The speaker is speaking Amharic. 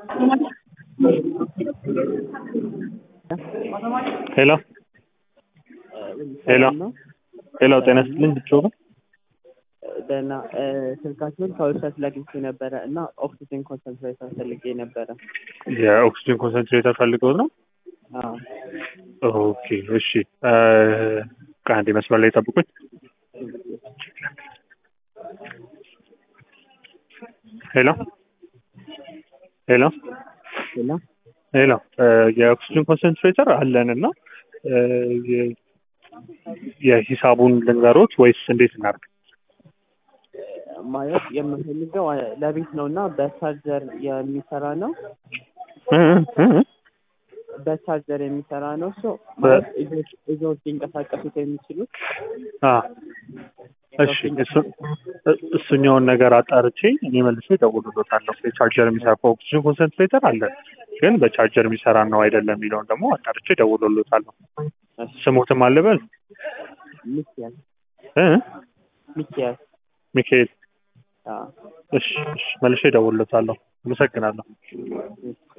ሄሎ ሄሎ ሄሎ ጤና ይስጥልኝ ብቻው ደህና ስልካችሁን ከዌብሳይት ላይ አግኝቼ ነበረ እና ኦክሲጅን ኮንሰንትሬተር ፈልጌ ነበረ። የኦክሲጅን ኮንሰንትሬተር ፈልገው ነው? አዎ ኦኬ እሺ። ከአንድ መስመር ላይ ጠብቁኝ። ሄሎ ሄሎ ሌላ ሄሎ የኦክሲጅን ኮንሰንትሬተር አለን እና የሂሳቡን ልንገሮት ወይስ እንዴት እናድርግ? ማለት የምፈልገው ለቤት ነው እና በቻርጀር የሚሰራ ነው። እ እ እ በቻርጀር የሚሰራ ነው። ሶ ማለት ይዘውት ሊንቀሳቀሱት የሚችሉት አ እሺ እሱ- እሱኛውን ነገር አጣርቼ እኔ መልሼ እደውልልዎታለሁ። የቻርጀር የሚሰራ ኦክሲጅን ኮንሰንትሬተር አለ፣ ግን በቻርጀር የሚሰራ ነው አይደለም የሚለውን ደግሞ አጣርቼ እደውልልዎታለሁ። ስሞትም አልበል ሚኪያስ እ ሚኪያስ ሚካኤል። አዎ እሺ እሺ፣ መልሼ እደውልልዎታለሁ። አመሰግናለሁ።